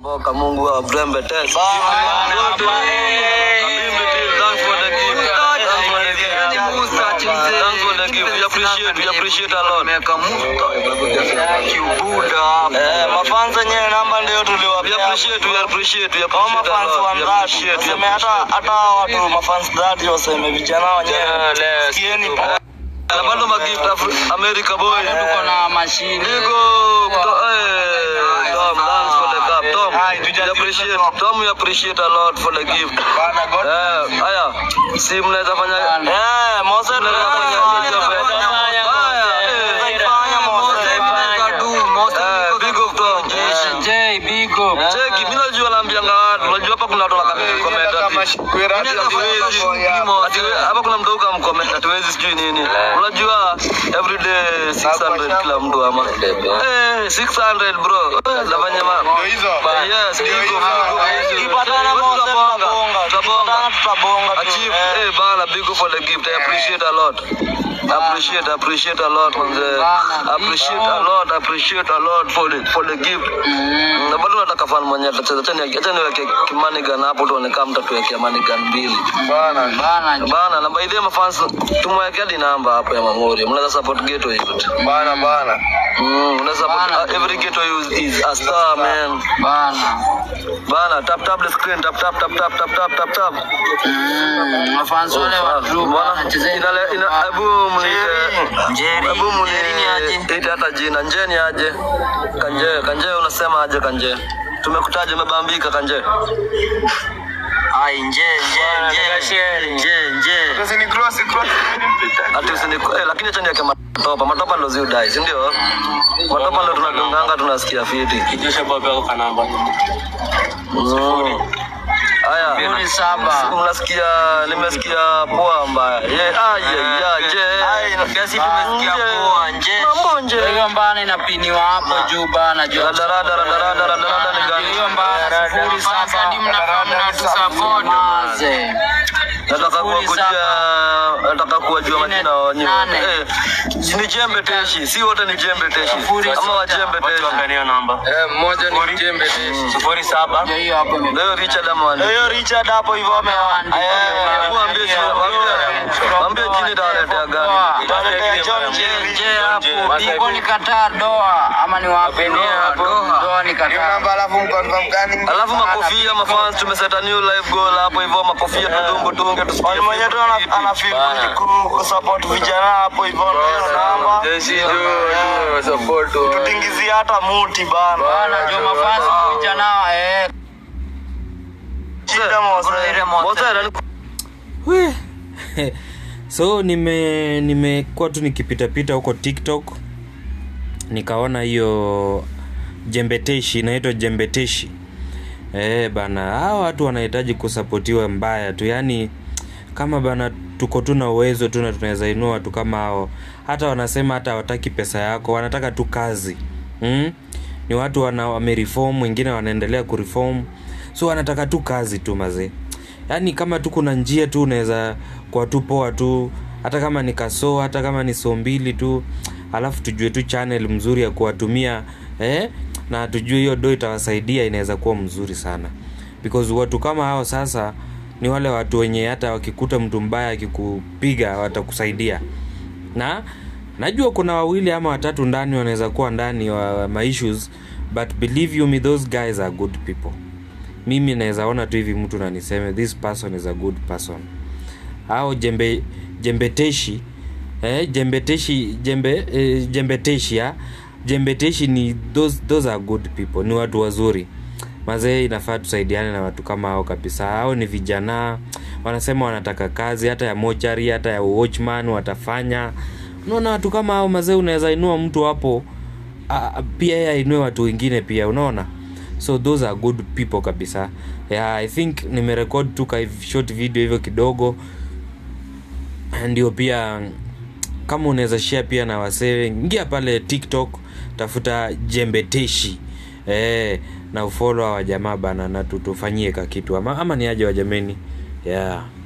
Boka Mungu wa Brembe Test. mafansa nyewe namba ndio tuliwapeaseme hata watu mafans dhati waseme vijana wenyewe sikieni na bado magift Afri- America boy tuko na mashine Niko to- eh, Tom, thanks for the cup. Tom, we appreciate, Tom, we appreciate a lot for the gift. Eh, haya, si mnaweza fanya eh, Mose tunaweza fanya Eh, big up Tom. Eh. J big up Cheki, mimi najua naambianga watu, unajua hapa kuna watu wanakamata comment ati hatuwezi, ati we- hapa kuna mtu ukamcomment hatuwezi sijui nini. Unajua every day 600 kila mtu ama. Eh, 600 bro. Eh, Nafanya ma. Ba- Yes, big up, big up. Tukipatana Wewe Mose, tutabonga, tutabonga. tutabonga. tutabonga tu. Achieve, Eh. eh, bana, big up for the gift. I appreciate a lot. Appreciate, appreciate a lot manze. Bana, Appreciate a lot, appreciate a lot for the for the gift. Na bado nataka fan mwenye atacheza. Acha ni- acha niweke kimanigan hapo tuone kama mtatuwekea manigan mbili. bana Bana, na by the way mafans tumwekea hadi namba hapo ya Mamuri. Mnaweza support ghetto youth. Mm, unaweza support Bana. uh, every ghetto youth is a star man. bana Bana, tap tap the screen, tap tap tap tap tap tap tap tap. Mm, mafansi wale wa group Bana, wanachezea inale- ina- hebu mniite- Njeri. hebu mni- Njeri ni aje? ite hata jina njeni aje kanje kanje unasema aje kanje tumekutaja umebambika kanje ai nje nje nje nje nje ati usini eh, lakini acha niweke matopa matopa ndo ziudai si ndio matopa ndo tunadunganga tunasikia fiti Mm. haya sifuri saba mnasikia nimesikia poa mbaya ye aje yaje kiasi tumesikia poa nje mambo nje hiyo mbana inapiniwa hapo juu bana juu Radarada, radarada, radarada ni gani? hiyo mbana sifuri saba hadi mnakaa mnatusupport maze nataka Sifuri kuwakujia nataka kuwajua Nne, majina wenyewe nane. eh, ni jembe teshi si wote ni jembe teshi Sifuri ama sita. wajembe teshi mmoja ni jembe sifuri saba ndio hiyo hapo ime- leo Richard ama hiyo Richard hapo hivyo ameandika Hebu waambie jina, waambie- waambie jina itawaletea gani Itawaletea John Jerry. Je, hapo Biko ni Qatar Doha ama ni wapi Doha Doha ni Qatar alafu makofia mafans tumeseta new live goal hapo hivyo makofia tudungu tunge tusikie mwenye tu ana- ana feel ku- kusupport vijana hapo hivyo ndio hiyo namba tutingizia hata muti bana bana jo mafans vijana eh shida mose Mose, nani- We. so nime nimekuwa tu nikipitapita huko tiktok nikaona hiyo jembeteshi inaitwa jembeteshi eh bana hawa watu wanahitaji kusapotiwa mbaya tu yaani kama bana tuko tu na uwezo tu na tunaweza inua watu kama hao hata wanasema hata hawataki pesa yako wanataka tu kazi mm? ni watu wana wamereform wengine wanaendelea kureform so wanataka tu kazi tu mazee yaani kama tu kuna njia tu unaweza kwa tu poa tu hata kama ni kasoo hata kama ni soo mbili tu alafu tujue tu channel mzuri ya kuwatumia eh? na tujue hiyo do itawasaidia inaweza kuwa mzuri sana because watu kama hao sasa ni wale watu wenye hata wakikuta mtu mbaya akikupiga watakusaidia na najua kuna wawili ama watatu ndani wanaweza kuwa ndani wa ma issues but believe you me those guys are good people mimi naweza ona tu hivi mtu naniseme this person is a good person au jembe jembeteshi eh, jembeteshi jembe eh, jembeteshi ya jembeteshi ni those, those are good people ni watu wazuri mazee inafaa tusaidiane na watu kama hao kabisa hao ni vijana wanasema wanataka kazi hata ya mochari hata ya watchman watafanya unaona watu kama hao mazee unaweza inua mtu hapo a- pia yeye ainue watu wengine pia unaona so those are good people kabisa yeah, i think nimerekod tu ka short video hivyo kidogo ndio pia kama unaweza share pia na wasee ingia pale tiktok tafuta jembeteshi eh, na ufolo wa jamaa bana na tutufanyie ka kitu ama, ama ni aje wa jameni yeah